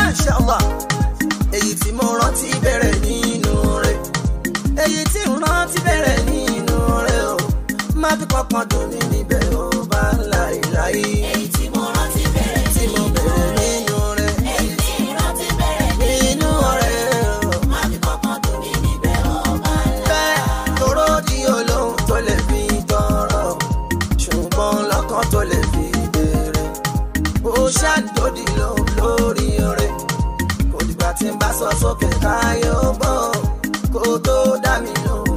Masha Allah èyí tí mo rántí bẹ̀rẹ̀ nínú rẹ̀ èyí tí mo rántí bẹ̀rẹ̀ nínú rẹ̀ o má fi kankan dùn mí níbẹ̀ ó bá ń la ìláyé èyí tí mo rántí bẹ̀rẹ̀ tí mo bẹ̀rẹ̀ nínú rẹ̀ èyí tí mo rántí bẹ̀rẹ̀ nínú rẹ̀ o. má fi kankan dùn mí níbẹ̀ ọba ńlá. bẹ́ẹ̀ toró di olóhùn tó lè fi tọrọ ṣùgbọ́n lọ́kàn tó lè fi béèrè ó ṣàdódì lóhùn lórí rẹ̀ kò dìgbà tí n bá sọ sókè káyọ̀ bọ̀ kó tó dá mi lóhùn